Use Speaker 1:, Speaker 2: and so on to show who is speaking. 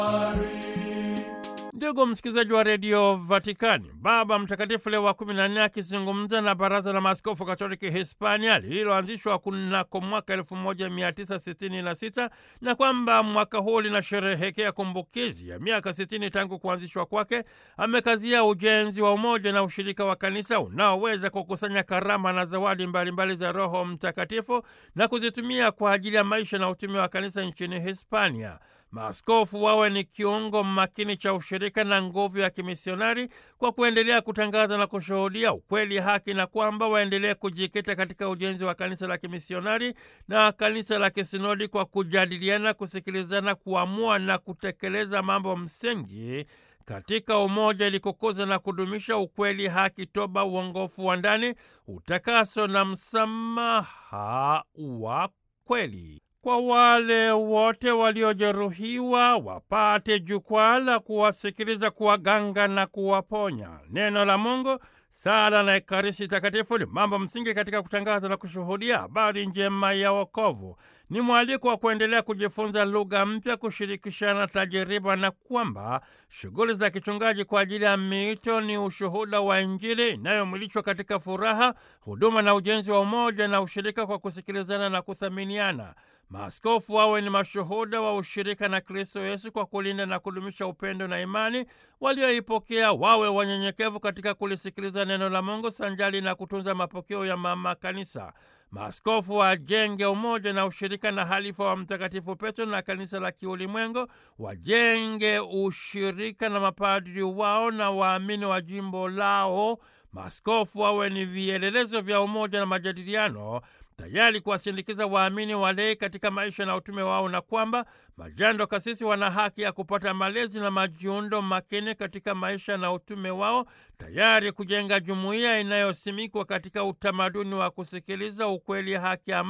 Speaker 1: Ndugu msikilizaji wa redio Vatikani, Baba Mtakatifu Leo wa kumi na nne akizungumza na Baraza la Maaskofu Katoliki Hispania lililoanzishwa kunako mwaka elfu moja mia tisa sitini na sita na kwamba mwaka huu linasherehekea kumbukizi ya miaka sitini tangu kuanzishwa kwake, amekazia ujenzi wa umoja na ushirika wa kanisa unaoweza kukusanya karama na zawadi mbalimbali mbali za Roho Mtakatifu na kuzitumia kwa ajili ya maisha na utume wa kanisa nchini Hispania. Maaskofu wawe ni kiungo makini cha ushirika na nguvu ya kimisionari kwa kuendelea kutangaza na kushuhudia ukweli, haki, na kwamba waendelee kujikita katika ujenzi wa kanisa la kimisionari na kanisa la kisinodi kwa kujadiliana, kusikilizana, kuamua na kutekeleza mambo msingi katika umoja ili kukuza na kudumisha ukweli, haki, toba, uongofu wa ndani, utakaso na msamaha wa kweli kwa wale wote waliojeruhiwa wapate jukwaa la kuwasikiliza, kuwaganga na kuwaponya. Neno la Mungu, sala na Ekaristi Takatifu ni mambo msingi katika kutangaza na kushuhudia habari njema ya wokovu. Ni mwaliko wa kuendelea kujifunza lugha mpya, kushirikishana tajiriba, na kwamba shughuli za kichungaji kwa ajili ya miito ni ushuhuda wa Injili inayomwilishwa katika furaha, huduma na ujenzi wa umoja na ushirika kwa kusikilizana na kuthaminiana. Maaskofu wawe ni mashuhuda wa ushirika na Kristo Yesu kwa kulinda na kudumisha upendo na imani walioipokea. Wawe wanyenyekevu katika kulisikiliza neno la Mungu sanjali na kutunza mapokeo ya mama Kanisa. Maaskofu wajenge umoja na ushirika na halifa wa Mtakatifu Petro na kanisa la kiulimwengu, wajenge ushirika na mapadri wao na waamini wa jimbo lao. Maaskofu wawe ni vielelezo vya umoja na majadiliano tayari kuwasindikiza waamini walei katika maisha na utume wao, na kwamba majando kasisi wana haki ya kupata malezi na majiundo makini katika maisha na utume wao, tayari kujenga jumuiya inayosimikwa katika utamaduni wa kusikiliza ukweli, haki,